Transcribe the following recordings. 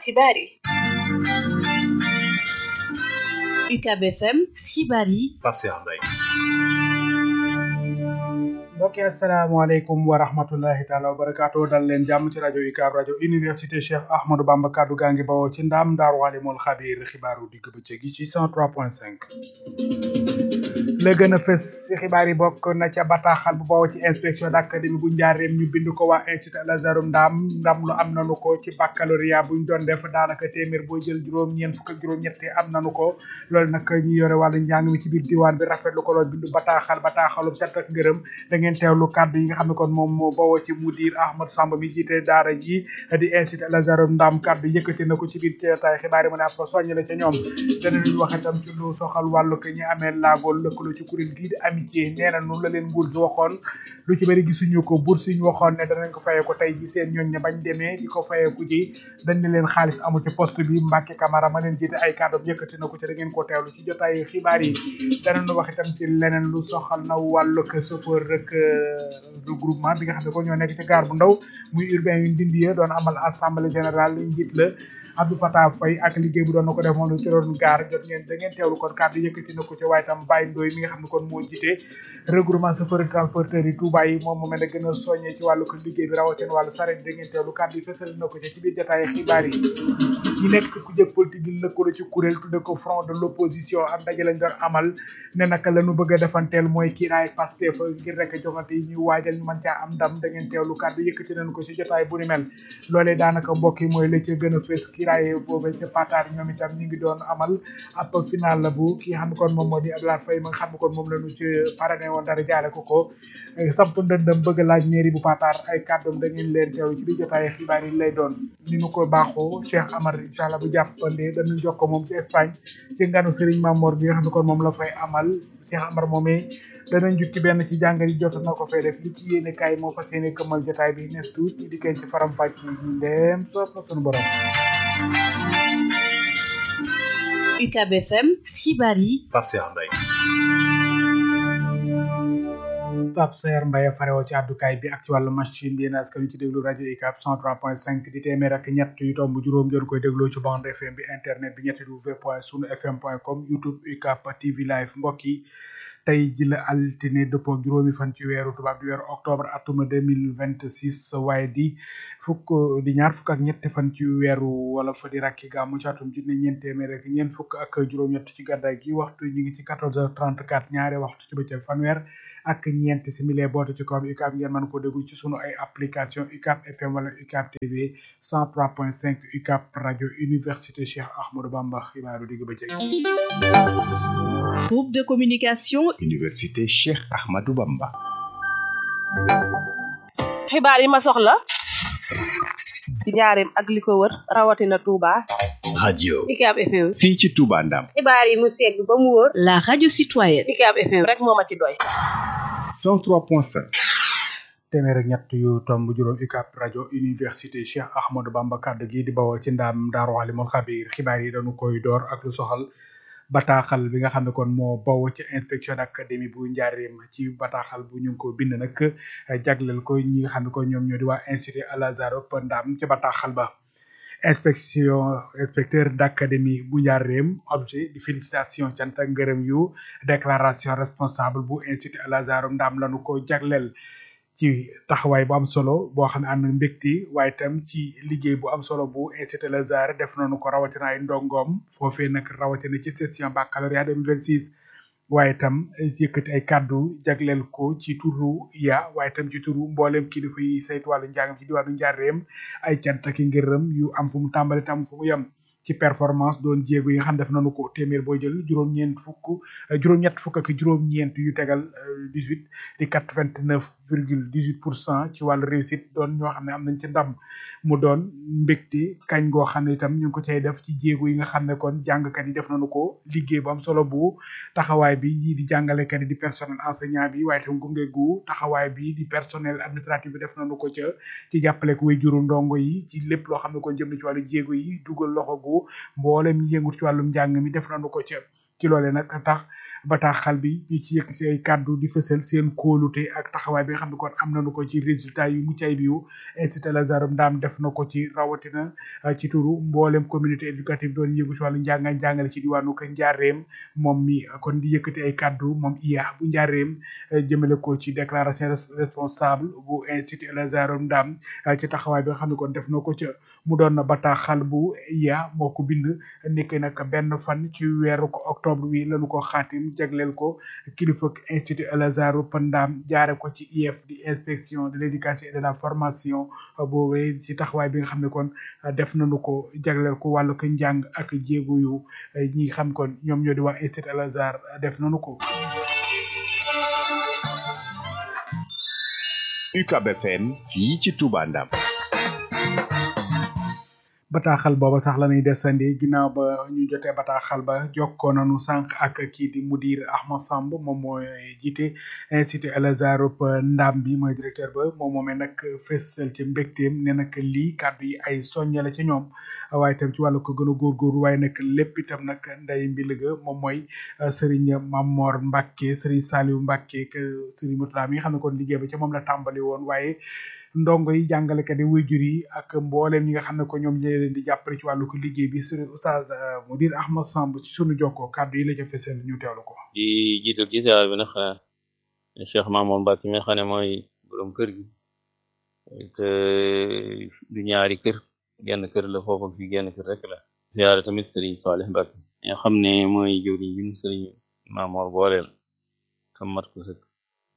xibaar yi UCAB FM xibaar yi Pape Cheikh Mbaye mbokki asalaamaaleykum wa rahmatullahi taala wa barakaatu dal leen jàmm ci rajo UCAB rajo université Cheikh Ahmadou Bamba kaddu gaa ngi bawoo ci ndaam daaru alimul xabiir xibaaru digg bëccëg gi ci 103.5 la gën a fës ci xibaar yi bokk na ca bataaxal bu bawoo ci inspection d'académie bu njaareem ñu bind ko waa institut Al Azhar ndaam ndam lu am nanu ko ci baccalauréat buñ doon def daanaka téeméer boo jël juróom ñeent fukk ak juróom ñetti am nanu ko loolu nag ñu yore wàllu njàng mi ci biir diwaan bi rafetlu ko lool bindu bataaxal bataaxalu cant ak ngërëm da ngeen teewlu kàddu yi nga xam ne kon moom moo bawoo ci mudir Ahmad Samba mi jiite daara ji di institut Al Azhar ndaam kàddu yëkkati na ko ci biir ceetaay xibaar yi mu ne ab soññ la ca ñoom danañu wax itam ci lu soxal wàllu ko ñi amee laagool lëkkaloo ci kuréel gii di amitié nee na noonu la leen nguur gi waxoon lu ci bëri gisuñu ko bourse yi ñu waxoon ne danañ ko fayee ko tey ji seen ñooñ ne bañ demee di ko fayeeku ji dañ ne leen xaalis amu ci poste bi Mbacke Camara ma leen jiite ay kàddoom yëkkati na ko ci da ngeen ko teewlu ci jotaay xibaar yi danañu wax itam ci leneen lu soxal na wàllu ko chauffeur rek regroupement bi nga xam ne ko ñoo nekk ci gaar bu ndaw muy urbain yu ndindi ya doon amal assemblée générale njiit la Abdou Fatah Faye ak liggéey bu doon na ko def moom lu ci doon gaar jot ngeen da ngeen teewlu kon kàddu yëkkati na ko ci waaye tam Baye Ndoye mi nga xam ne kon moo jiite regroupement chauffeur transporteur yi Touba yi moom moomee na gën a soññee ci wàllu ko liggéey bi rawatina wàllu saret da ngeen teewlu kàddu yi fësal na ko ci ci biir jotaay xibaar yi ñi nekk ci ku jëg politique yi lëkkaloo ci kuréel tudde ko front de l'opposition am ndaje lañ doon amal ne naka la ñu bëgg a defanteel mooy kiiraay Pastef ngir rek jongante yi ñu waajal ñu mën caa am ndam da ngeen teewlu kàddu yëkkati nañ ko ci jotaay bu ni mel loolee daanaka mbokk yi mooy la ca gën a fës kiiraay boobu ca Pataar ñoom itam ñu ngi doon amal ab final la bu ki nga xam ne kon moom moo di Abdoulaye Faye ma nga xam ne kon moom la ñu ci parrainé woon dara jaale ko ko samp ndëndëm bëgg laaj mairie bu Pataar ay kàddoom da ngeen leen teew ci biir jotaay xibaar yi lay doon ni ñu ko baaxoo Cheikh Amar incha allah bu jàppande dañu jox ko moom ci Espagne ci nganu Serigne Mamor bi nga xam ne kon moom la fay amal Cheikh Amar moomee danañ jukki benn ci jàngat yi jot na ko fay def li ci yéene kaay moo fas yéene këmmal jotaay bi nes tuut ñu dikkeen ci faram fàcc yi ndeem soob na sunu borom UCAB FM xibaar yi Pape Cheikh Mbaye Pape Saer Mbaye farewoo ci àddukaay bi ak ci wàllu machine bi yéen askan wi ci déglu rajo UCAB 103.5 di téeméer ak ñett yu tomb juróom ngeen koy dégloo ci bande FM bi internet bi ñetti w point sunu fm point com youtube UCAB TV live mbokk yi tey ji la altine dëppoo juróomi fan ci weeru tubaab di weeru octobre atuma 2026 waaye di fukk di ñaar fukk ak ñetti fan ci weeru wala fa di rakki gàmmu ci atum junne ñeent téeméer ak ñeent fukk ak juróom-ñett ci gàddaay gi waxtu ñu ngi ci 14h34 ñaari waxtu ci bëccëg fanweer ak ñeent simili boote ci kawam UCAB ngeen mën ko déglu ci sunu ay application UCAB FM wala UCAB TV 103.5 UCAB rajo université Cheikh Ahmadou Bamba xibaaru digg bëccëg groupe de communication université Cheikh Ahmadou Bamba xibaar yi ma soxla ci njaareem ak li ko wër rawatina Touba radio UCAB FM fii ci Touba Ndam xibaar yi mu segg ba mu wóor la radio citoyenne UCAB FM rek moo ma ci doy 103.5 téeméer ak ñett yu tomb juróom UCAB rajo université Cheikh Ahmadou Bamba kàddu gi di bawoo ci ndaam Daaru Alimul Xabiir xibaar yi dañu koy door ak lu soxal bataaxal bi nga xam ne kon moo bawoo ci inspection d'académie bu njaareem ci bataaxal bu ñu ngi ko bind nag jagleel ko ñi nga xam ne ko ñoom ñoo di waa institut Al Azhar Ndam ci bataaxal ba inspection inspecteur d'académie bu njaareem objet di félicitation cant ak ngërëm yu déclaration responsable bu institut Al Azhar Ndam lañu ko jagleel ci taxawaay bu am solo boo xam ne ànd mbégte waaye itam ci liggéey bu am solo bu institut Al Azhar def nañu ko rawatina ay ndongoom foofee nag rawatina ci session baccalauréat 2026 waaye itam yëkkati ay kàddu jagleel ko ci turu ya waaye itam ci turu mboolem kilifa yi saytu wàllu njàngam ci diwaanu njaareem ay cant ak ngërëm yu am fu mu tàmbali tam fu mu yem ci performance doon jéego yi nga xam def nañu ko téeméer boo jël juróom-ñeent fukk juróom-ñett fukk ak juróom-ñeent yu tegal 18 di 89 virgule 18 pour cent ci wàllu réussite doon ñoo xam ne am nañ ci ndam mu doon mbégte kañ goo xam ne itam ñu ngi ko cay def ci jéego yi nga xam ne kon jàngkat yi def nañu ko liggéey bu am solo bu taxawaay bi ñii di jàngalekat yi di personnel enseignant bi waaye itam gunge gu taxawaay bi di personnel administratif bi def nañu ko ca ci jàppale ko way juru ndongo yi ci lépp loo xam ne kon jëm na ci wàllu jéego yi dugal loxo gu mboolem ñi yëngut ci wàllum njàng mi def nañu ko ca ci loole nag tax bataaxal bi ñu ci yëkk si ay kàddu di fësal seen kóolute ak taxawaay bi nga xam ne kon am nañu ko ci résultat yu mucc ayib yu institut El Azhar Ndam def na ko ci rawatina ci turu mboolem communauté éducative doon yëngu ci wàllu njàng ak jàngale ci diwaanu ko njaareem moom mi kon di yëkkati ay kàddu moom iya bu njaareem jëmale ko ci déclaration responsable bu institut El Azhar Ndam ci taxawaay bi nga xam ne kon def na ko ca mu doon na bataaxal bu iya moo ko bind nekk nag benn fan ci weeru ko octobre wi lañu ko xaatim jagleel ko kilifa institut El Azhar Ndam jaare ko ci IEF di inspection de l'éducation et de la formation boobee ci taxawaay bi nga xam ne kon def nañu ko jagleel ko wàllu ko njàng ak jéego yu ñi xam kon ñoom ñoo di waa institut Al Azhar def nañu ko UCAB FM fii ci Touba Ndam bataaxal booba sax la ñuy desandi ginnaaw ba ñu jotee bataaxal ba jokkoo nañu sànq ak kii di mudir Ahmad Samb moom mooy jiite institut El Azhar Ndam bi mooy directeur ba moom moomee nag fësal ci mbégteem ne nag lii kàddu yi ay soññe la ci ñoom waaye itam ci wàllu ko gën a góorgóorlu waaye nag lépp itam nag nday mbiliga moom mooy Serigne Mamor Mbacke Serigne Saliou Mbacke que Serigne Moutala mi nga xam ne kon liggéey ba ci moom la tàmbali woon waaye ndongo yi jàngalekat yi waajur yi ak mbooleem ñi nga xam ne ko ñoom ñoo leen di jàppale ci wàllu ko liggéey bi Serigne Oustaz Mudir Ahmad Samb ci sunu jokkoo kàddu yi la ca fësal ñu teewlu ko. di jiital ci saa bi nag Cheikh Mamour Mbacke mi nga xam ne mooy borom kër gi te du ñaari kër genn kër la foofu fi genn kër rek la. ziyaare tamit Serigne Salih Mbacke nga xam ne mooy jëwriñ bi Serigne Mamour booleel tam mat ko sëkk.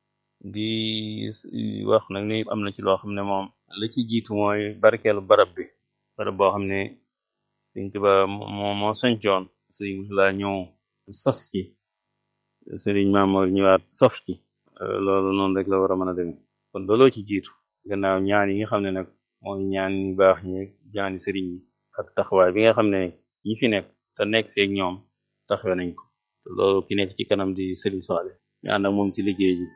di wax nag ni am na ci loo xam ne moom la ci jiitu mooy barkeelu barab bi barab boo xam ne Sëriñ Tuubaa moo moo sañcoon Sëriñ Musaa ñëw sos ci Sëriñ Maamoor ñëwaat sof ci loolu noonu rek la war a mën a demee kon looloo ci jiitu gannaaw ñaan yi nga xam ne nag mooy ñaan ñu baax ñi ñaani sëriñ yi ak taxawaay bi nga xam ne ñi fi nekk te nekk seeg ñoom taxawe nañ ko te loolu ki nekk ci kanam di Sëriñ Saale ñu ànd ak moom ci liggéey ji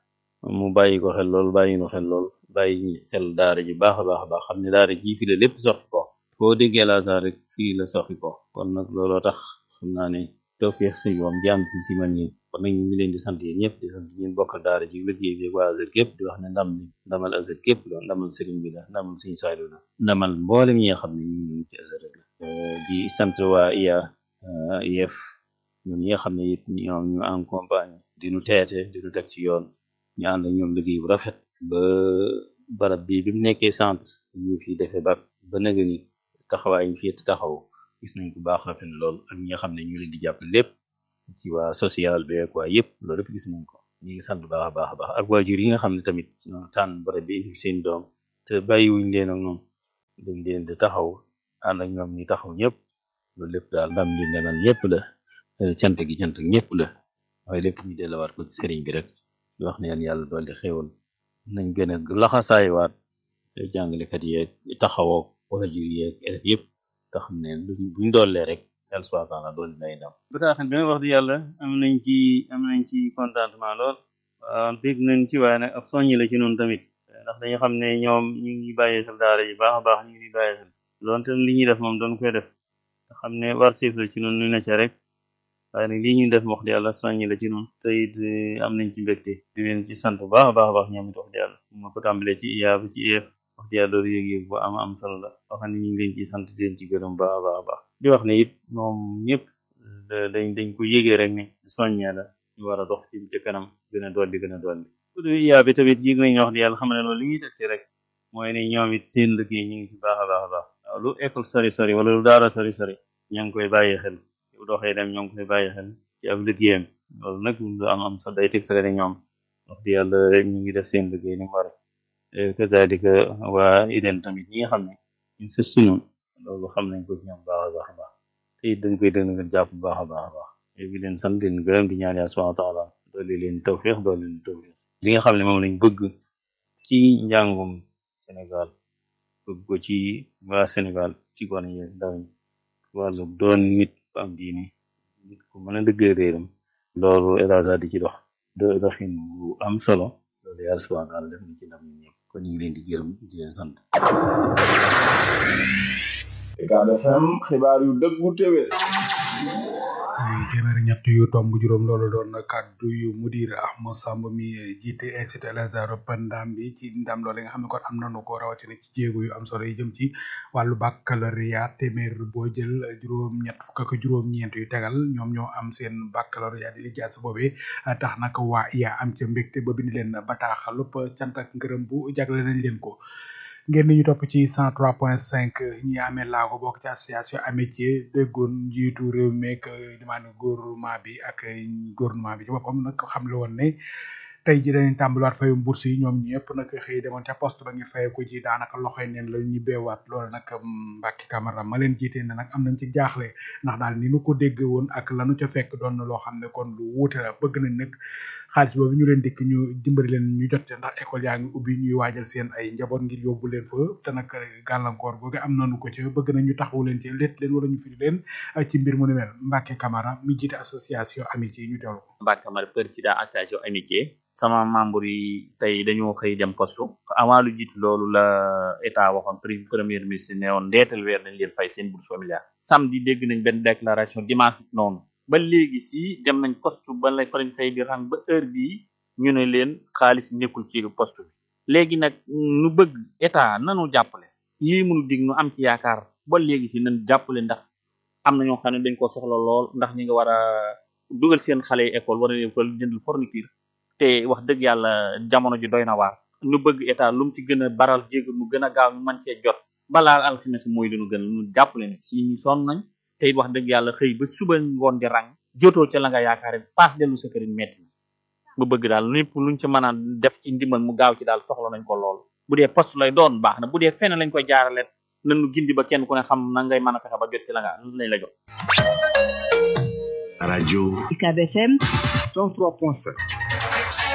mu bàyyi ko xel lool bàyyi ko xel lool bàyyi xel daara ji baax a baax a baax xam ne daara ji fi la lépp soxi ko foo déggee Al Azhar rek fii la soxi ko kon nag looloo tax xam naa ne tawfeex suñu moom jaam fi si man ñi kon nag ñu ngi leen di sant yéen ñëpp di sant ñeen bokkal daara ji liggéey bi waa Azhar képp di wax ne ndam li ndamal Azhar képp la ndamal sëriñ bi la ndamal suñu Saaliw la ndamal mboolem ñi nga xam ne ñu ngi ci Azhar rek la di sant waa IA IEF ñoom ñi nga xam ne it ñoom ñu accompagne di nu teete di nu teg ci yoon ñu ànd ak ñoom liggéey bu rafet ba barab bi bi mu nekkee centre ñu fi defee ba ba nëga ni taxawaay ñu fi taxaw gis nañ ko baax rafet lool ak ñi nga xam ne ñu leen di jàpp lépp ci waa social bi ak waa yëpp loolu lépp gis nañ ko ñu ngi sant baax a baax a baax ak waajur yi nga xam ne tamit ñoo tànn barab bi indi seen doom te bàyyiwuñ leen ak noonu dañ leen di taxaw ànd ak ñoom ñi taxaw ñëpp loolu lépp daal ndam li ndemal ñëpp la cant gi cant ñëpp la waaye lépp ñu delluwaat ko ci sëriñ bi rek di wax ne yàlla dolli xéwal nañ gën a laxasaaywaat jàngalekat yeeg taxawoo waajur yeeg élèves yëpp te xam ne buñ dollee rek yàlla subhanahu wa taala dolli nay ndam bataaxal bi nag wax di yàlla am nañ ci am nañ ci contentement lool waaw bég nañ ci waaye nag ab soññi la ci noonu tamit ndax dañu xam ne ñoom ñu ngi bàyyi xel daara ji baax a baax ñu ngi bàyyi xel doonte li ñuy def moom doon koy def te xam ne wartiif la ci noonu ñu ne ca rek waaye nag lii ñuy def wax di yàlla soññi la ci noonu te it am nañ ci mbégte di leen ci sant bu baax a baax a baax ñoom it wax di yàlla ma ko tàmbalee ci IA ba ci IEF wax di yàlla loolu yëg-yëg bu am am solo la wax ne ñu ngi leen ciy sant di leen ci gërëm baax a baax a baax di wax ne it moom ñëpp dañ dañ ko yëgee rek ne soññee la ñu war a dox ci ca kanam gën a dolli gën a dolli bu dee IA bi tamit yëg nañ wax di yàlla xam ne loolu li ñuy teg ci rek mooy ne ñoom it seen liggéey ñu ngi ci baax a baax a baax waaw lu école sori sori wala lu daara sori sori ña ngi koy bàyyi xel bu doxee dem ñoo ngi koy bàyyi xel ci ab liggéeyam loolu nag lu am am sax day teg sale ne ñoom wax di yàlla rek ñu ngi def seen liggéey ni mu war kazalika waa IDEN tamit ñi nga xam ne ñu sës suñu loolu xam nañ ko ci ñoom baax a baax a baax te it dañ koy dëgg nga jàpp bu baax a baax a baax bi leen sant leen gërëm di ñaan yàlla subhanahu wa taala doole leen tawfiq doole leen tawfiq li nga xam ne moom lañ bëgg ci njàngum Sénégal bëgg ko ci waa Sénégal ci gone yi ndaw ñi wàllu doon nit bu am diine nit ku mën a dëggal réeram loolu El Azhar di ci dox do doxin bu am solo loolu yàlla subhanahu wa taala def na ci ndam ñi ñëpp kon ñu ngi leen di gërëm di leen sant UCAB FM xibaar yu dëggu téwé téeméer ñett yu tomb juróom loolu doon kaddu yu mudir Ahmad Samb mi jiite institut El Azhar ndam bi ci ndam loolu nga xam ne kon am nañu ko rawatina ci jéego yu am solo yi jëm ci wàllu baccalauréat téeméer boo jël juróom ñett fukk ak juróom ñeent yu tegal ñoom ñoo am seen baccalauréat di lijaas boobee tax nag waa iya am ca mbégte ba bind leen bataaxalup cant ak ngërëm bu jagle nañ leen ko ngeen ñu topp ci 103.5 ñi amee laago bokk ci association amitié déggoon njiitu réew meek limaane gouvernement bi ak gouvernement bi ci boppam nag xam le woon ne tey ji dañuy tàmbaliwaat fayum bourse yi ñoom ñëpp nag xëy demoon ca poste ba ngir fayee ko ji daanaka loxoy neen la ñu beewaat loolu nag Mbacke Camara ma leen jiite ne nag am nañ ci jaaxle ndax daal ni nu ko dégg woon ak lanu ca fekk doon na loo xam ne kon lu wuute la bëgg nañ nag xaalis boobu ñu leen dikk ñu dimbali leen ñu jot ndax école yaa ngi ubbi ñuy waajal seen ay njaboot ngir yóbbu leen fa te nag gàllankoor googu am nañu ko ci bëgg nañ ñu taxawu leen ci létt leen wala ñu firi leen ci mbir mu ni mel Mbacke Camara mi jiite association amitié ñu teewlu ko Mbacke Camara président association amitié sama membre yi tey dañoo xëy dem poste avant lu jiitu loolu la état waxoon premier ministre ne woon ndeetal weer nañ leen fay seen bourse familiale samedi dégg nañ benn déclaration dimanche noonu ba léegi si dem nañ poste ba lay fa lañ fay di rang ba heure bii ñu ne leen xaalis nekkul ci poste bi léegi nag nu bëgg état nanu jàppale lii munu dig nu am ci yaakaar ba léegi si nañ jàppale ndax am na ñoo xam ne dañ ko soxla lool ndax ñi nga war a dugal seen xale yi école war a leen ko jëndal fourniture te wax dëgg yàlla jamono ji doy na waar nu bëgg état lu mu ci gën a baral jéego mu gën a gaaw ñu mën cee jot balaa alxames mooy lu nu gën nu jàppale ne si ñu sonn nañ te it wax dëgg yàlla xëy ba suba ngoon di rang jotoo ca la nga yaakaare paas dellu sa kërin metti bu bëgg daal lépp luñ ci mën a def ci ndimbal mu gaaw ci daal soxla nañ ko lool bu dee poste lay doon baax na bu dee fenn lañ koy jaarale nañu gindi ba kenn ku ne xam na ngay mën a fexe ba jot ci la nga lañ la jot rajo UCAB FM 103.7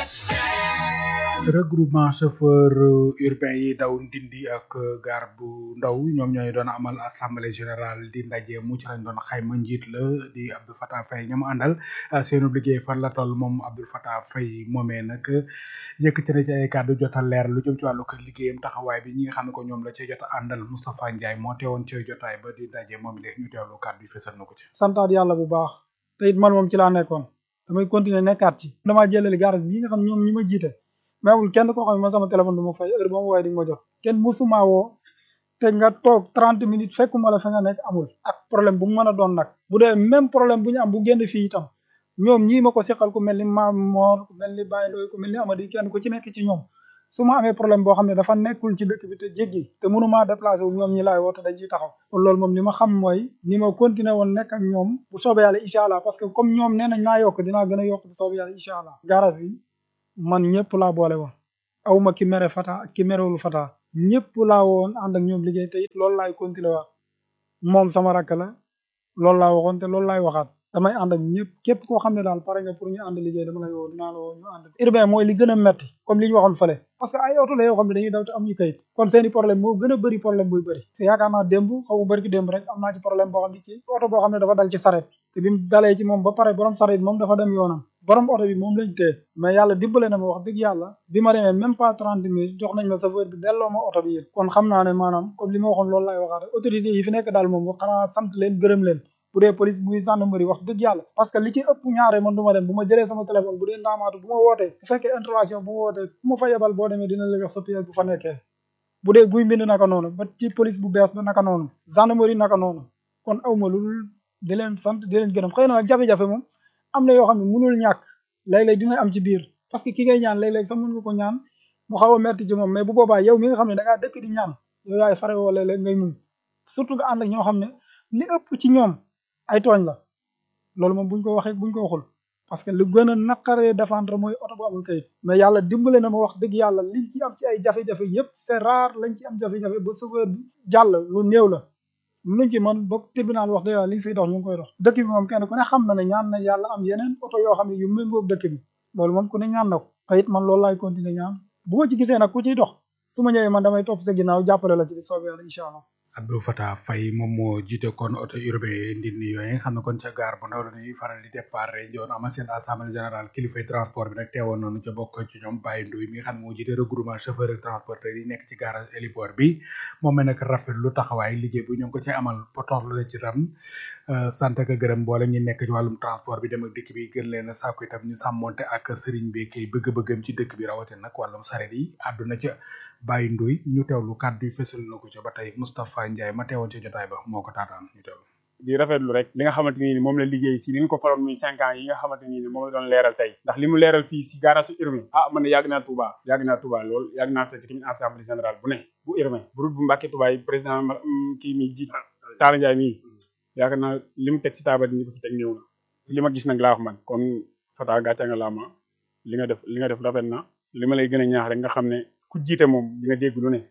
regroupement chauffeur urbain yi daw ndindi ak gaar bu ndaw ñoom ñooy doon amal assemblée générale di ndaje mu ci lañ doon xayma njiit la di Abdou Fatah Faye ñoom àndal seenu liggéey fan la toll moom Abdou Fatah Faye moomee nag yëkkati na ci ay kàddu jotal leer lu jëm ci wàllu ko liggéeyam taxawaay bi ñi nga xam ne ko ñoom la ci jot a àndal Moustapha Ndiaye moo teewoon ci jotaay ba di ndaje moom léegi ñu teewlu kàddu yi fesal na ko ci santaat yàlla bu baax te it man moom ci laa nekkoon damay continuer nekkaat ci damaa jëlali garage bi nga xam ñoom ñi ma jiite mais amul kenn koo xam ne man sama téléphone du ma fay heure ba ma waaye di nga ma jot kenn musuma woo te nga toog trente minutes fekkuma la fa nga nekk amul ak problème bu mu mën a doon nag bu dee même problème bu ñu am bu génn fii itam ñoom ñii ma ko seqal ku mel ni Maam Moor ku mel ni Baye Ndoy ku mel ni Amady kenn ku ci nekk ci ñoom su ma amee problème boo xam ne dafa nekkul ci dëkk bi te jéggi te mënumaa déplacé wu ñoom ñi laay woo te dañ ciy taxaw kon loolu moom li ma xam mooy ni ma continuer woon nekk ak ñoom bu soobee yàlla incha allah parce que comme ñoom nee nañ naa yokk dinaa gën a yokk bu soobee yàlla incha allah garage bi man ñëpp laa boole woon awma ki mere fata ak ki merewul fata ñëpp laa woon ànd ak ñoom liggéey te it loolu laay continuer waat moom sama rakk la loolu laa waxoon te loolu laay waxaat damay ànd ak ñëpp képp koo xam ne daal pare nga pour ñu ànd liggéey dama lay woo dinaa la woo ñu ànd urbain mooy li gën a metti comme li ñu waxoon fële parce que ay oto la yoo xam ne dañuy daw te amuñu kayit kon seeni problème moo gën a bëri problème buy bëri c'est yaakaar naa démb xaw ma bëri ki démb rek am naa ci problème boo xam ne ci oto boo xam ne dafa dal ci saret te bi mu dalee ci moom ba pare borom saret moom dafa dem yoonam borom oto bi moom lañ téye mais yàlla dimbale na ma wax dëgg yàlla bi ma demee même pas trente minutes jox nañ ma chauffeur bi delloo ma oto bi yéen kon xam naa ne maanaam comme li ma waxoon loolu laay waxaat autorité yi fi nekk daal moom xanaa sant leen gërëm leen bu dee police buy gendarmerie wax dëgg yàlla parce que li ci ëpp ñaare man du ma dem bu ma jëlee sama téléphone bu dee ndaamaatu bu ma wootee bu fekkee intervention bu ma wootee ku ma fa yebal boo demee dina la jox sa pièce bu fa nekkee bu dee guy mbind naka noonu ba ci police bu bees ba naka noonu gendarmerie naka noonu kon awma lu dul di leen sant di leen gërëm xëy na nag jafe-jafe moom am na yoo xam ne mënul ñàkk léeg-léeg dina am ci biir parce que ki ngay ñaan léeg-léeg sax mën nga ko ñaan mu xaw a metti ci moom mais bu boobaa yow mi nga xam ne da ngaa dëkk di ñaan yow yaay fare woo léeg-léeg ngay muñ surtout nga ànd ak ñoo xam ne li ëpp ci ñoom ay tooñ la loolu moom buñ ko waxee buñ ko waxul parce que lu gën a naqaree défendre mooy oto bu amul kayit mais yàlla dimbale na ma wax dëgg yàlla liñ ci am ci ay jafe-jafe yépp c'est rare lañ ci am jafe-jafe ba chauffeur bi jàll lu néew la luñ ci man ba tribunal wax dëgg yàlla liñ fiy dox ñu ngi koy dox dëkk bi moom kenn ku ne xam na ne ñaan na yàlla am yeneen oto yoo xam ne yu méngoog dëkk bi loolu moom ku ne ñaan na ko te it man loolu laay continuer ñaan bu ma ci gisee nag ku ciy dox su ma ñëwee man damay topp sa ginnaaw jàppale la ci bi soobee yàlla incha allah Abdou Fatah Faye moom moo jiite kon auto urbain ndindi yooyu nga xam ne kon ca gaar bu ndaw la ñuy faral di départ njoon amal seen assemblée générale kilifay transport bi nag teewoon nañu ca bokk ci ñoom Baye Ndoye mi nga xam ne moo jiite regroupement chauffeur et transporteur yi nekk ci garage héliport bi moom mi nag rafet lu taxawaay liggéey bu ñu ngi ko ci amal potox la ci tam sant ak gërëm boole ñi nekk ci wàllum transport bi dem ak dikk bi gën leen a sàkku itam ñu sàmmonte ak sëriñ bi kay bëgg-bëggam ci dëkk bi rawatina nag wàllum saret yi àdduna ca Baye Ndoye ñu teewlu kàddu yi fësal na ko ca ba tey Moustapha Ndiaye ma teewoon ci jotaay ba moo ko taataan ñu teewlu di rafetlu rek li nga xamante ni moom la liggéey si li nga ko faroon muy cinq ans yi nga xamante ni moom la doon leeral tey ndax li mu leeral fii si garage urbain ah man ne yàgg naa Touba yàgg naa Touba lool yàgg naa fekk tamit assemblée générale bu ne bu urbain bu rut bu Mbàkke Touba yi président kii mi jiit Talla Ndiaye mii yaakaar naa li mu teg si taabal ñi ko fi teg néew na li ma gis nag laa wax man kon Fata gàcce nga laa ma li nga def li nga def rafet na li ma lay gën a ñaax rek nga xam ne ku jiite moom di nga dégg lu ne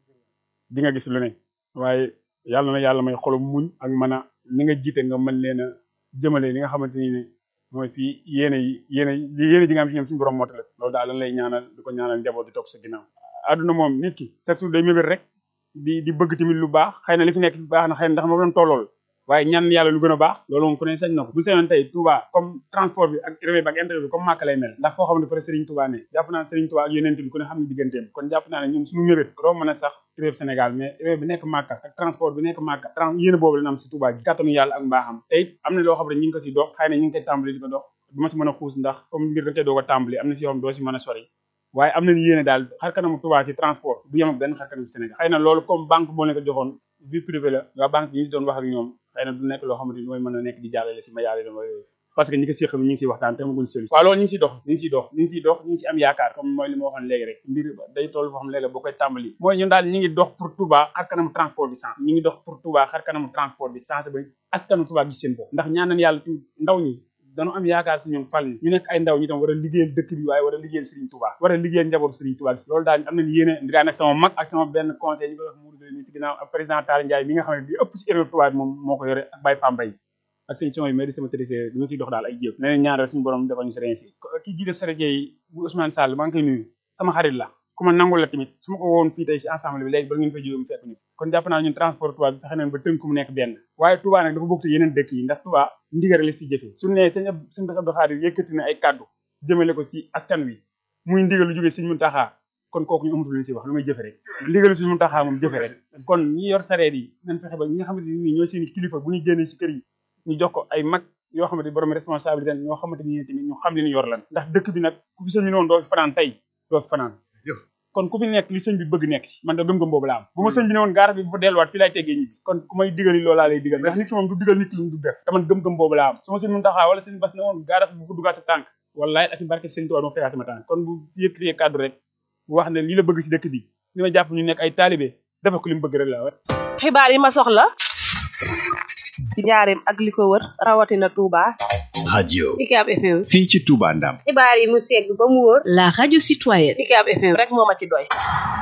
di nga gis lu ne waaye yàlla na yàlla may xolum muñ ak mën a ni nga jiite nga mën leen a jëmale li nga xamante ni ne mooy fii yéene yi yéene yéene ji nga am si ñoom suñu borom mootale loolu daal lan lay ñaanal di ko ñaanal njaboot di topp sa ginnaaw àdduna moom nit ki chaque jour day mébét rek di di bëgg tamit lu baax xëy na li fi nekk baax na xëy na ndax moom doon tollool waaye ñaan yàlla lu gën a baax loolu moom ku ne sañ na ko bu seenoon tey Touba comme transport bi ak urbain bi ak intérieur bi comme Màkka lay mel ndax foo xam ne fa Serigne Touba ne jàpp naa Serigne Touba ak yeneen bi ku ne xam ne digganteem kon jàpp naa ne ñun suñu mébét doo mën a sax urbain Sénégal mais urbain bi nekk Màkka ak transport bi nekk Màkka trans yéen boobu la am si Touba gi kàttanu yàlla ak mbaaxam te it am na loo xam ne ñu ngi ko si dox xëy na ñu ngi koy tàmbali di ko dox du ma si mën a xuus ndax comme mbir da cee doog a tàmbali am na si yoo xam doo si mën a sori waaye am nañu yéene daal xar kanamu Touba si transport du yem ak benn xar kanam si Sénégal xëy na loolu comme banque boo leen ko joxoon vie privée la waa banque yi ñu si doon wax ak ñoom xëy na du nekk loo xamante ni mooy mën a nekk di jàllale si ma yàlla dama yooyu parce que ñi ko séq ñu ngi siy waxtaan te amaguñ solution waaw loolu ñu ngi siy dox ñu ngi siy dox ñu ngi siy dox ñu ngi si am yaakaar comme mooy li ma waxoon léegi rek mbir day toll foo xam ne léegi boo koy tàmbali mooy ñun daal ñu ngi dox pour Touba xar kanamu transport bi sens ñu ngi dox pour Touba xar kanamu transport bi sens ba askanu Touba gis seen bopp ndax ñaan nañ yàlla ndaw ñi dañu am yaakaar si ñun fal ñu nekk ay ndaw ñi tam war a liggéeyal dëkk bi waaye war a liggéeyal Serigne Touba war a liggéeyal njaboot Serigne Touba gis loolu daal am nañu yéene ndiraa nag sama mag ak sama benn conseil ñu koy wax Mourou ni si ginnaaw ak président Talla Ndiaye mi nga xam ne bi ëpp si erreur Touba bi moom moo ko yore ak Baye Pambay ak seen coono yi mais di sama trésorier dina siy dox daal ay jéeg ne leen ñaanal suñu borom defal ñu si rensi kii jiite Serege yi bu Ousmane Sall maa ngi koy nuyu sama xarit la ku ma nangul la tamit su ma ko woon fii tey si ensemble bi léegi ba ngeen fa jóge mu fekk ñu kon jàpp naa ñun transport Touba bi fexe nañ ba tënk mu nekk benn waaye Touba nag dafa bokk ci yeneen dëkk yi ndax Touba ndigal la si jëfee su ne sëñ sëñ Bass Abdou Khadir yëkkati na ay kàddu jëmale ko si askan wi muy ndigal lu jóge sëñ Muntaxa kon kooku ñu amatul lu si wax lu may jëfe rek ndigalu sëñ Muntaxa moom jëfe rek kon ñi yor sareet yi nañ fexe ba ñi nga xamante ni ñooy seen kilifa bu ñu génnee si kër yi ñu jox ko ay mag yoo xamante ni borom responsabilité ñoo xamante ni tamit ñu xam li ñu yor lan ndax dëkk bi nag ku fi sëñ bi noonu doo fi fanaan tey doo fi fanaan kon ku fi nekk li sëñ bi bëgg nekk si man da gëm-gëm boobu la am bu ma sëñ bi ne woon gaara bi bu fa delluwaat fii laay teggee ñibbi kon ku may digal yi loolaa lay digal ndax nit ki moom du digal nit ki lu mu du def te man gëm-gëm boobu la am su ma sëñ mun taxaa wala sëñ bas ne woon gaara bi bu fa duggaat sa tànk wallaay asi barke sëñ Tuubaa ma fegaa sama tànk kon bu yëkkatee kàddu rek bu wax ne lii la bëgg si dëkk bi li ma jàpp ñu nekk ay taalibe dafa ko li mu bëgg rek la wa xibaar yi ma soxla ci njaareem ak li ko wër rawatina Touba. radio UCAB FM. fii ci Touba Ndam xibaar yi mu segg ba mu wóor. la radio citoyenne. UCAB FM. rek moo ma ci doy.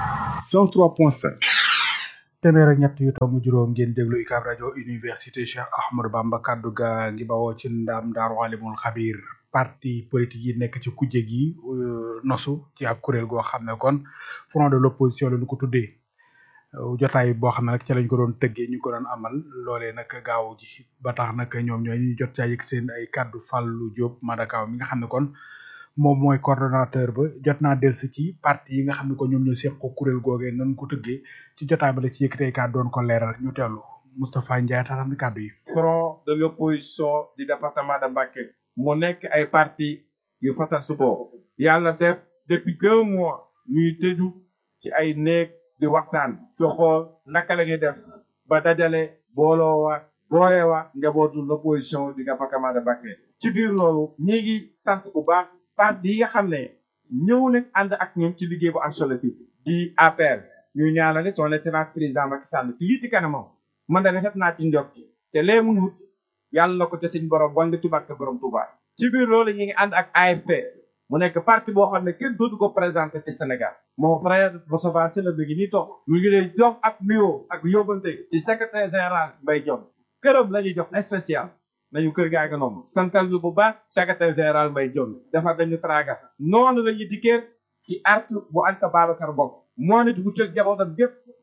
103.5 téeméer ak ñett yu tomb juróom ngeen déglu UCAB rajo université Cheikh Ahmadou Bamba kaddu gaa ngi bawoo ci ndam daaru alimul xabir parti politique yi nekk ci kujje gi nosu ci ab kuréel goo xam ne kon front de l'opposition la ñu ko tuddee jotaay boo xam ne nag ca lañ ko doon tëggee ñu ko doon amal loolee nag gaaw ji ba tax nag ñoom ñooy ñu jot caa yëg seen ay kaddu Fallou Diop Madakaw mi nga xam ne kon moom mooy coordonnateur ba jot naa delsi ci parti yi nga xam ne ko ñoom ñoo seq ko kuréel googee nan ko tëggee ci jotaay ba la ci yëkkatee kàddu doon ko leeral ñu teewlu Moustapha Ndiaye taxam kàddu yi. front de l'opposition du département de Mbacké mu nekk ay parti yu fatal su ko yàlla def depuis deux mois ñuy tëju ci ay néeg di waxtaan ci xool naka la ñuy def ba dajale booloo wa booye wa njabootu l'opposition du département de Mbacké ci biir loolu ñi ngi sant bu baax parti yi nga xam ne ñëw nañ ànd ak ñun ci liggéey bu am solo bi di APR ñu ñaanale son excellence président Macky Sall ci lii ci kanamam man da def naa ci njot te lee mu wut yàlla na ko te suñ borom bon nga tubaat borom Touba ci biir loolu ñu ngi ànd ak AFP mu nekk parti boo xam ne kenn dootu ko présenté ci Sénégal mon frère Moustapha Sylla bi ngi nii toog mu ngi lay jox ak nuyoo ak yóbbante ci secrétaire général Mbaye Dione këram la ñuy jox spécial nañu kër gaa nga noonu santal ñu bu baax secrétaire général Mbaye Dione defar dañu traga noonu la ñu dikkee ci artu bu Anta Babacar Ngom moo nit bu tëg jabootam gépp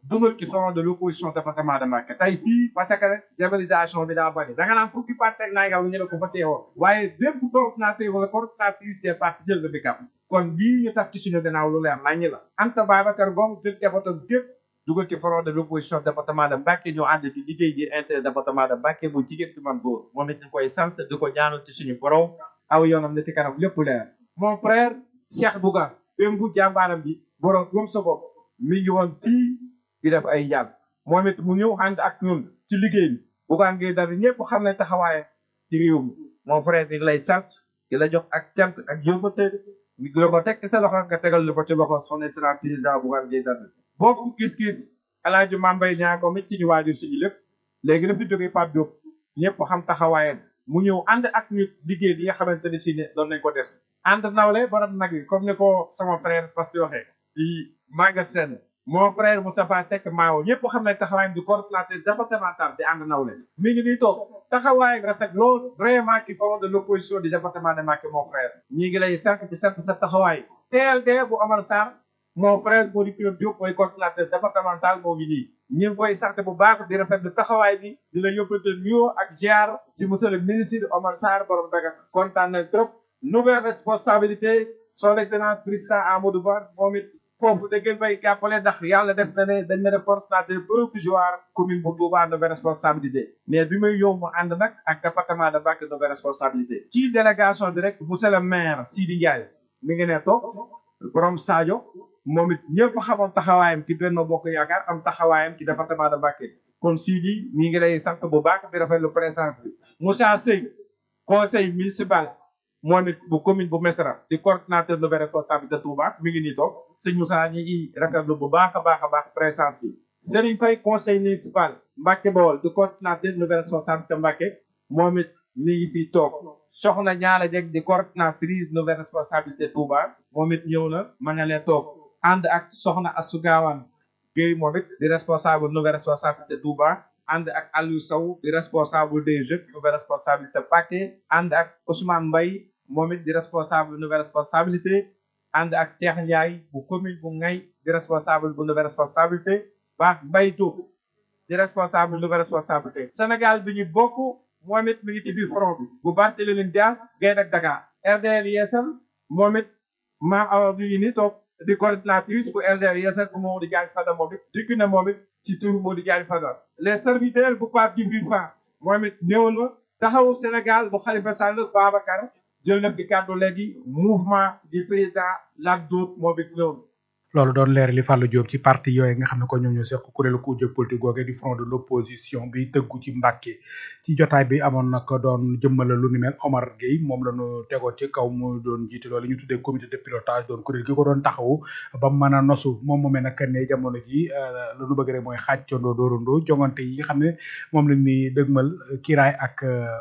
dugal ci front de l'opposition département de Mbacké tey fii parce que rek diabolisation bi daa bëri da nga naan fukki parti ak naa ñu ne ko fa teewoo waaye bépp coordinateur wala coordinatrice des partis jël nga bikam kon lii ñu tax ci suñu gannaaw lu leer naññi la Anta Babacar Ngom jël jabatam gépp dugal ci front de l'opposition département de Mbacké ñoo ànd di liggéey ji inter département de Mbacké bu jigéen ci man góor moom it ñu koy sant di ko ñaanal ci suñu borom aw yoonam ne ci kanam lépp leer mon frère Cheikh Bouga bém bu jàmbaaram bi borom gëm sa bopp mi ngi woon fii di def ay yàgg moom it mu ñëw ànd ak ñun ci liggéey bi Bougane Gueye Dany ñëpp xam ne taxawaaye ci réew mi mon frère di lay sant di la jox ak cant ak yóbbate mi la ko teg sa loxo nga tegal lu ko ci loxo son excellence président Bougane Gueye Dany bokk gis-gis Alaaji Mambay ñaa ko mit ci ñu waajur suñu lépp léegi dafa jógee Pape Diop ñëpp xam taxawaayam mu ñëw ànd ak ñu liggéey bi nga xamante ne si ne doon nañ ko des ànd nawle borom nag yi comme ni ko sama frère parce que waxee di magasin mon frère Moustapha Seck Maawo ñëpp xam ne taxawaayam di coordinateur départemental di ànd nawle mi ngi nii toog taxawaayam rafet lool vraiment ki front de l'opposition du département de Mbacké mon frère ñi ngi lay sant di sant sa taxawaay TLD bu Omar Sarr mon frère Mody Diop Diop mooy coordinateur départemental moo ngi nii ñu ngi koy sant bu baax di rafetlu taxawaay bi di la yóbbante nuyoo ak ziar ci monsieur le ministre Omar Sarr borom daga kontaan na trop nouvelle responsabilité son excellence président Amadou Ba moom it foofu da ngeen bay jàppale ndax yàlla def na ne dañ ne def coordinateur provisoire commune bu Touba nouvelle responsabilité mais bi may yow mu ànd nag ak département de Mbacké nouvelle responsabilité ci délégation bi rek monsieur le maire Sidi Ndiaye mi ngi ne toog borom Sadio moom it ñëpp xamoon taxawaayam ci Benno Bokk Yaakaar am taxawaayam ci département de Mbacké kon Sidi mi ngi lay sant bu baax di rafetlu présence bi Moussa Seye conseil municipal moom it bu commune bu Mesra di coordinateur nouvelle responsabilité Touba mi ngi nii toog sëñ Moussa ñi ngi rafetlu bu baax a baax a baax présence bi Serigne Faye conseil municipal Mbacké Bawol di coordinateur nouvelle responsabilité Mbacké moom it mi ngi fii toog soxna ñaala jeg di coordinatrice nouvelle responsabilité Touba moom it ñëw na ma nga leen toog ànd ak soxna Assou Gawane Guèye moom it di responsable nouvelle responsabilité Touba ànd ak Aliou Sow di responsable des jeunes nouvelle responsabilité Mbacké ànd ak Ousmane Mbaye moom it di responsable nouvelle responsabilité ànd ak Cheikh Ndiaye bu commune bu Ngay di responsable bu nouvelle responsabilité baax Mbaye Diop di responsable nouvelle responsabilité Sénégal bi ñu bokk moom it mi ngi ci biir front bi bu Barthélémy Dias Gaye ak Dakar RDR Yeesal moom it maa awa bi ngi ni toog di coordinatrice bu LDR Yeesal bu Modou Diagne Fada moom it dikk na moom it ci turu Modou Diagne Fada les serviteurs bu Pape Djibril Fall moom it ñëwal ma taxawu Sénégal bu Khalifa Sall Babacar jël na di kàddu léegi mouvement du président Lat Diop moom it ñëwal loolu doon leer li Fallou Diop ci parti yooyu nga xam ne ko ñoom ñoo seq kuréelu ku jóg politique googe di front de l'opposition bi tëggu ci Mbacké ci jotaay bi amoon nag doon jëmmala lu ni mel Omar Gueye moom la ñu tegoon ci kaw mu doon jiite loolu ñu tuddee comité de pilotage doon kuréel gi ko doon taxawu ba mën a nosu moom moomee nag ne jamono ji lu nu bëgg rek mooy xaajcandoo doorandoo jongante yi nga xam ne moom lañ ni dëgmal kiraay ak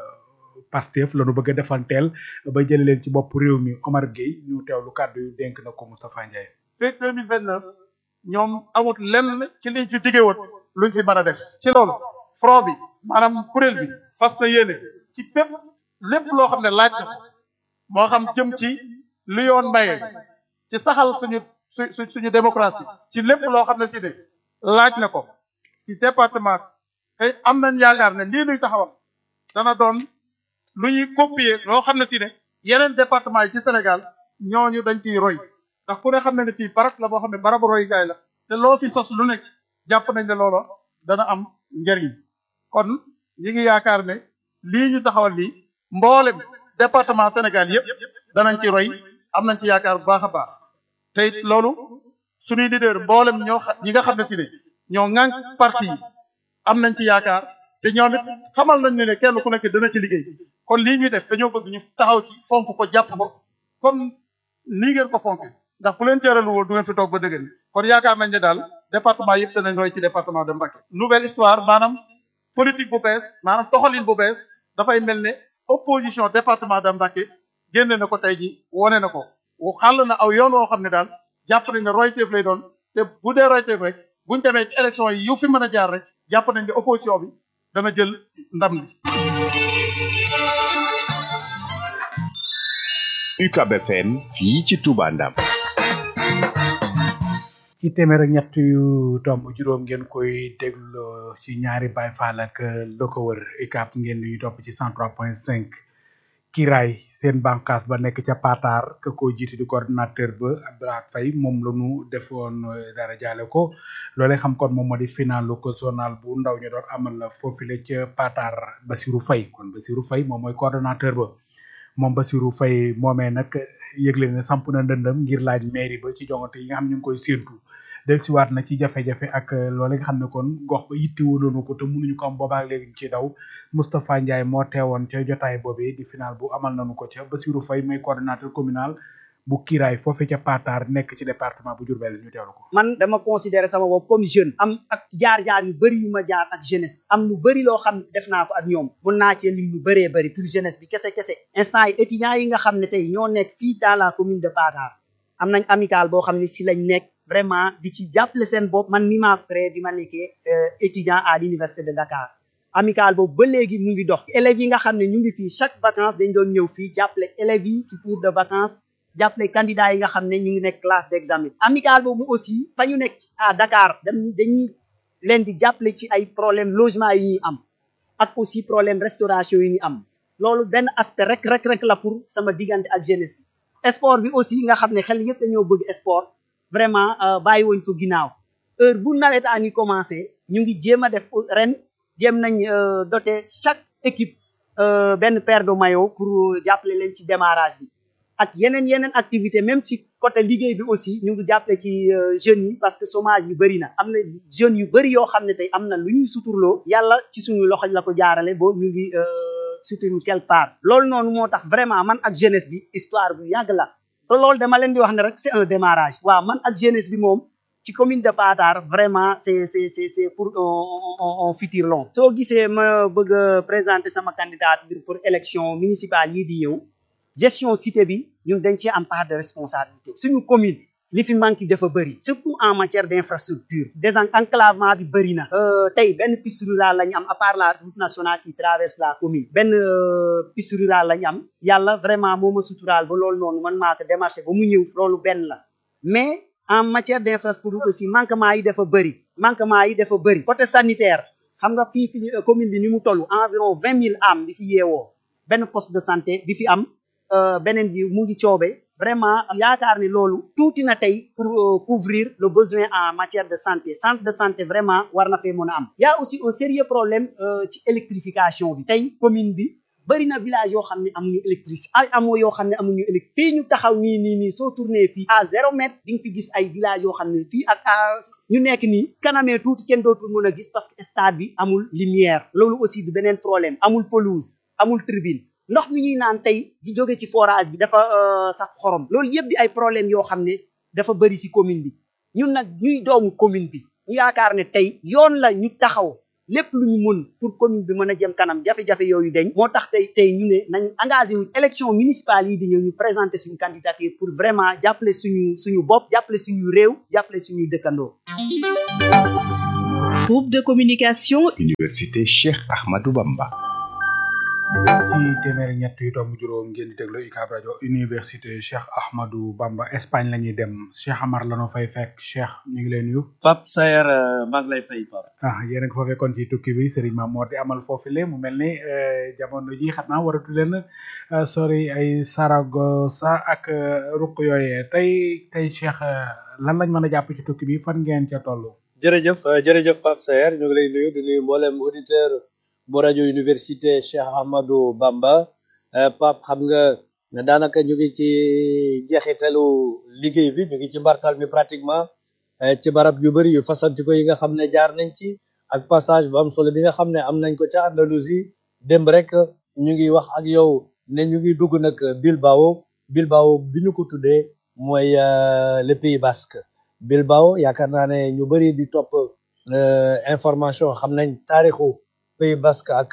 Pastef la ñu bëgg a defanteel ba jële leen ci bopp réew mi Omar Gueye ñu teewlu kàddu yu dénk na ko Moustapha Ndiaye fekk 2029 ñoom amut lenn ci liñ fi digge woon luñ fi mën a def ci loolu front bi maanaam kuréel bi fas na yéene ci bépp lépp loo xam ne laaj na moo xam jëm ci lu yoon maye ci saxal suñu su suñu démocratie ci lépp loo xam ne si ne laaj na ko ci département tey am nañ yaakaar ne lii nuy taxawal dana doon lu ñuy copier loo xam ne si ne yeneen département yi ci Sénégal ñooñu dañ ciy roy ndax ku ne xam ne ne fii barab la boo xam ne barabu roy gaay la te loo fi sos lu nekk jàpp nañ ne loolo dana am njëriñ kon ñi ngi yaakaar ne lii ñu taxawal lii mboolem département Sénégal yëpp danañ ci roy am nañ ci yaakaar bu baax a baax te it loolu suñuy leader mboolem ñoo ñi nga xam ne si ne ñoo ŋànk parti yi am nañ ci yaakaar te ñoom it xamal nañ ne ne kenn ku nekk dana ci liggéey kon lii ñuy def dañoo bëgg ñu taxaw ci fonk ko jàpp ko comme nii ngeen ko fonk ndax fu leen teeralu woon du ngeen fi toog ba dëgg kon yaakaar nañ ne daal département yëpp danañ roy ci département de Mbacké nouvelle histoire maanaam politique bu bees maanaam toxalin bu bees dafay mel ne opposition département de Mbacké génne na ko tey ji wone na ko xàll na aw yoon woo xam ne daal jàpp nañ ne royteef lay doon te bu dee royteef rek buñ demee ci élection yi yu fi mën a jaar rek jàpp nañ ne opposition bi dana jël ndam li UCAB FM fii ci Touba Ndam ci ci téeméer ak ñett yu tomb juróom ngeen koy déglu ci ñaari Baay Faal ak lu ko wër UCAB ngeen di topp ci 103.5 Kiraay seen bànqaas ba nekk ca Patar ka ko jiite di coordinateur ba Abdoulaye Faye moom la ñu defoon dara jaale ko loolee xam kon moom moo di finalu ko zonal bu ndaw ñu doon amal foofule ca Patar Basirou Faye kon Basirou Faye moom mooy coordonnateur ba moom Basirou Faye moomee nag yëgle ne samp na ndëndam ngir laaj mairie ba ci jongante yi nga xam ñu ngi koy séentu del siwaat na ci jafe-jafe ak loole nga xam ne kon gox ba yitte woonu ko te mënuñu ko am boobaak léegi ci daw Moustapha Ndiaye moo teewoon ca jotaay boobee di final bu amal nañu ko ca Basirou Faye mooy coordonnateur communal bu Kiraay foofu ca Patar nekk ci département bu Diourbel ñu teewlu ko man dama considérer sama bopp comme jeune am ak jaar-jaar yu bëri yu ma jaar ak jeunesse am lu bëri loo xam ne def naa ko ak ñoom mun naa cee lim lu bëree bëri pour jeunesse bi kese kese instant yi étudiants yi nga xam ne tey ñoo nekk fii dans la commune de Patar am nañ amical boo xam ne si lañ nekk vraiment di ci jàppale seen bopp man mi maa créé bi ma nekkee étudiant à l'université de Dakar amical boobu ba léegi mu ngi dox élèves yi nga xam ne ñu ngi fii chaque vacances dañ doon ñëw fii jàppale élèves yi ci cours de vacances jàppale candidats yi nga xam ne ñu ngi nekk classe d'examen amical boobu aussi fa ñu nekk à Dakar dañ dañuy leen di jàppale ci ay problème logement yi ñuy am ak aussi problème restauration yi ñuy am loolu benn aspect rek rek rek la pour sama diggante ak jeunesse bi sport bi aussi nga xam ne xel yëpp dañoo bëgg sport vraiment bàyyi woñ ko ginnaaw heure bu nawet a ngi commencé ñu ngi jéem a def ren jéem nañ doter chaque équipe benn paire de maillot pour jàppale leen ci démarrage bi ak yeneen yeneen activité même ci côté liggéey bi aussi ñu ngi jàppale ci jeunes yi parce que chômage yu bëri na am na jeunes yu bëri yoo xam ne tey am na lu ñuy suturloo yàlla ci suñu loxo la ko jaarale boo ñu ngi suturu quelque part loolu noonu moo tax vraiment man ak jeunesse bi histoire bu yàgg la te loolu dama leen di wax ne rek c'est un démarrage waaw man ak jeunesse bi moom ci commune de Patar vraiment c'est c'est c'est c'est pour un futur long soo gisee ma bëgg a présenter sama candidature pour élection municipale yi di ñëw gestion cité bi ñun dañ ci am part de responsabilité suñu commune li fi manque dafa bëri surtout en matière d'infrastructure désenclavement bi bëri na tey benn piste rurale la ñu am à part la route nationale qui traverse la commune benn piste rurale la ñu am yàlla vraiment moo ma suturaal ba loolu noonu man maa ko démarché ba mu ñëw loolu benn la mais en matière d'infrastructure aussi manquement yi dafa bëri manquement yi dafa bëri côté sanitaire xam nga fii fi commune bi ni mu toll environ vingt mille âmes di fi yeewoo benn poste de santé bi fi am beneen bi mu ngi coobe vraiment yaakaar ni loolu tuuti na tey pour couvrir le besoin en matière de santé centre de santé vraiment war na fee mën a am y a aussi un sérieux problème ci électrification bi tey commune bi bëri na village yoo xam ne amuñu électricité ay amoo yoo xam ne amuñu électricité fii ñu taxaw nii nii nii soo tourné fii à zéro mètre di nga fi gis ay village yoo xam ne fii ak ñu nekk nii kanamee tuuti kenn dootul mën a gis parce que stade bi amul lumière loolu aussi du beneen problème amul pelouse amul tribune ndox mi ñuy naan tey di jóge ci forage bi dafa sax xorom loolu yëpp di ay problème yoo xam ne dafa bëri ci commune bi ñun nag ñuy doomu commune bi ñu yaakaar ne tey yoon la ñu taxaw lépp lu ñu mën pour commune bi mën a jëm kanam jafe-jafe yooyu dañ moo tax tey tey ñu ne nañ engagé wu élection municipale yi di ñëw ñu présenter suñu candidature pour vraiment jàppale suñu suñu bopp jàppale suñu réew jàppale suñu dëkkandoo groupe de communication Université Cheikh Ahmadou Bamba ci téeméeri ñett yu tomb juróom ngeen di déglu UCAB rajo université Cheikh Ahmadou Bamba Espagne la ñuy dem Cheikh Amar la noo fay fekk Cheikh ñu ngi leen nuyu. Pape Sayer maa ngi lay fay Pape. ah yéen a ngi fa fekkoon ci tukki bi Serigne Mamour di amal foofu le mu mel ni jamono ji xam naa waratu leen sori ay Saragossa ak ruq yooyee tey tey Cheikh lan lañ mën a jàpp ci tukki bi fan ngeen ca toll. jërëjëf jërëjëf Pape Sayer ñu ngi lay nuyu di nuyu mboolem auditeur bu rajo université Cheikh Ahmadou Bamba Pape xam nga daanaka ñu ngi ci jeexitalu liggéey bi ñu ngi ci mbartal mi pratiquement ci barab yu bëri yu fasanti ko yi nga xam ne jaar nañ ci ak passage bu am solo bi nga xam ne am nañ ko ca Andalousie démb rek ñu ngi wax ak yow ne ñu ngi dugg nag Bilbao Bilbao bi ñu ko tuddee mooy le Pays Basque Bilbao yaakaar naa ne ñu bëri di topp information xam nañ taarixu Pays Basque ak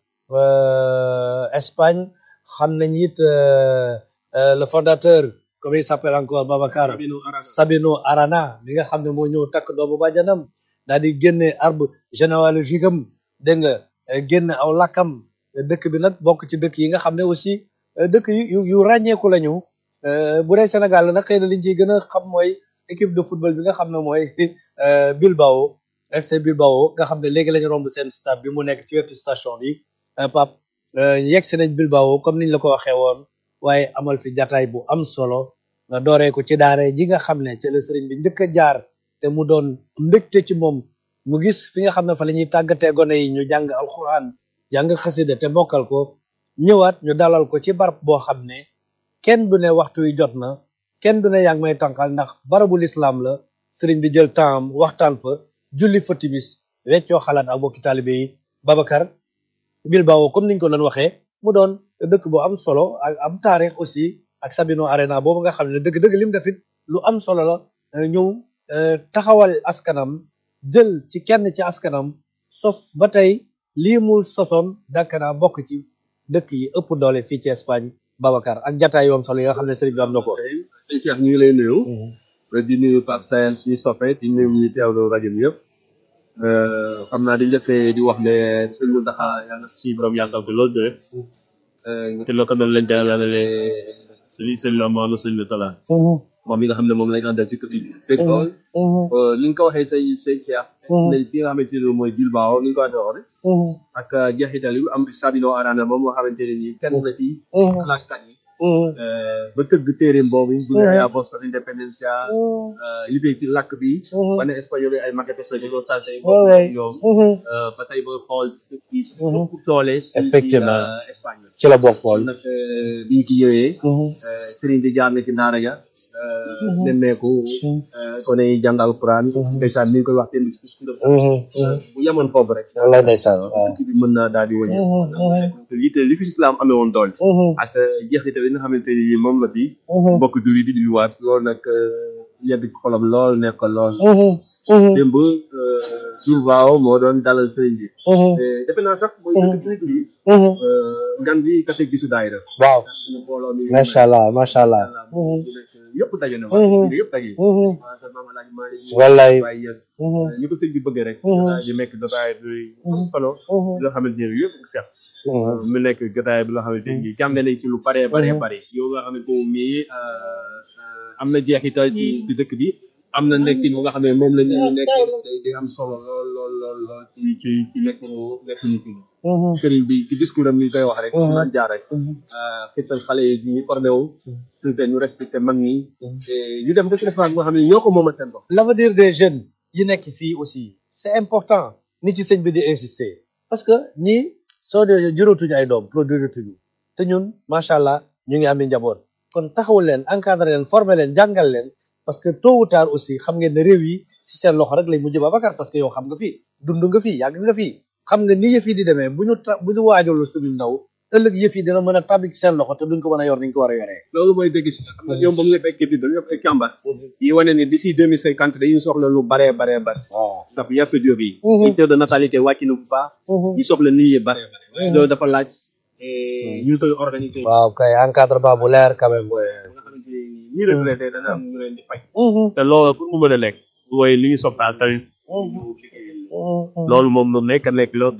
Espagne xam nañ it le fondateur comment il s'appelle encore Babacar Sabino Arana bi nga xam ne moo ñëw takk doomu bàjjanam daal di génne arbre généalogique am dégg nga génne aw lakkam dëkk bi nag bokk ci dëkk yi nga xam ne aussi dëkk yu yu ràññeeku lañu bu dee Sénégal nag xëy na liñ ciy gën a xam mooy équipe de football bi nga xam ne mooy Bilbao FC Bilbao nga xam ne léegi lañu romb seen stade bi mu nekk ci wetu station bi Pape yegg si nañ Bilbao comme niñ la ko waxee woon waaye amal fi jataay bu am solo nga dooree ko ci daare ji nga xam ne ci la sëriñ bi njëkk a jaar te mu doon mbégte ci moom mu gis fi nga xam ne fa la ñuy tàggatee gone yi ñu jàng alxuraan jàng xasida te mokkal ko ñëwaat ñu dalal ko ci barab boo xam ne kenn du ne waxtu wi jot na kenn du ne yaa ngi may tànqal ndax barabu lislaam la sëriñ bi jël temps am waxtaan fa julli fa timis weccoo xalaat ak bokki taalibe yi Babacar Bilbao comme niñ ko doon waxee mu doon dëkk bu am solo ak am taarix aussi ak Sabino Arena boobu nga xam ne dëgg-dëgg lim defit lu am solo la ñëw taxawal askanam jël ci kenn ci askanam sos ba tey lii mu sosoon dakk naa bokk ci dëkk yi ëpp doole fii ci Espagne Babacar ak jataay yoom solo yi nga xam ne sëriñ bi am na ko sëñ Cheikh ñu ngi lay nuyu di nuyu Pape Sayel suñu soppe di nuyu ñu teewlu rajo bi yëpp xam naa di njëkkee di wax ne sëñ Mountakha yàlla suñu borom yàggal ko loolu de te loo ko doon leen jàllale sëñ sëñ la moom sëñ bi tala moom mi nga xam ne moom lañ àndal ci kër yi fekk lool ni nga ko waxee sëñ sëñ Cheikh nañ fi nga xamante ne mooy Bilbao ni nga ko waxee rek ak jeexital yu am Sabino Arana moom moo xamante ne nii kenn la ci classkat yi ba tëgg téeréem boobu bu ne yaa Boston Independencia liggéey ci làkk bi ba ne espagnol yi ay maquettes la ñu doon sant ñoom ba tey ba xool kii ëpp doole effectivement Espagne ci la bokk xool nag biñ ci ñëwee sëriñ di jaar na ci daara ja nemmeeku kone yi jàng alquran ndeysaan ni ñu koy wax démb ci discours bu yemoon foofu rek wallaay ndeysaan waaw kii bi mën naa daal di wëñe yitte li fi islam amee woon doole parce que jeexital yi nga xamante ni moom la fi mbokk jullit di di waat loolu nag yedd ci xolam lool nekk lool démb Bilbao moo doon dalal sëriñ bi defe naa sax mooy dëkk jullit bi gan bi kase gisu daayira waaw suñu mbooloo mi macha allah macha allah yëpp daje na waa yëpp daje wallaay ñu ko sëñ bi bëggee rek ñu nekk jotaay bi solo loo xamante ne yëpp seex mu nekk jotaay bi loo xamante ni jàng nañ ci lu bare bare bare yow nga xamante moom mii am na jeexital ci ci dëkk bi am na nekkin bu nga xam ne moom la ñu nekk di am solo lool lool lool lool ci ci ci nekk nekk nit ñi sëriñ bi ci discours am ni koy wax rek naan jaar rek xittal xale yi ñu formé wu te ñu respecté mag ñi ñu dem ba ci defaat nga xam ne ñoo ko moomal seen bopp l'avenir des jeunes yi nekk fii aussi c'est important ni ci sëñ bi di insister parce que ñii soo dee juróotuñu ay doom produire tuñu te ñun macha allah ñu ngi am njaboot kon taxawul leen encadré leen former leen jàngal leen parce que tôt ou tard aussi xam ngeen ne réew yi si seen loxo rek lay mujj Babacar parce que yow xam nga fii dund nga fii yàgg nga fii xam nga ni yëf yi di demee bu ñu ta bu ñu waajalul suñu ndaw ëllëg yëf yi dina mën a tabbi ci seen loxo te duñ ko mën a yor ni ñu ko war a yoree. loolu mooy dégg si xam nga ñoom ba mu nekk équipe bi dañu def ay càmbar yi wane ni d'ici deux mille cinquante dañuy soxla lu baree baree bare ndax yàpp jóob yi taux de natalité wàcc na bu baax ñu soxla nit yi bare loolu dafa laaj ñu koy organiser waaw kay encadrement bu leer quand même ñi retraité dana am ñu leen di fay te loolu pour mu mën a nekk mooy li ñu soppaal tamit loolu moom lu nekk nekk loolu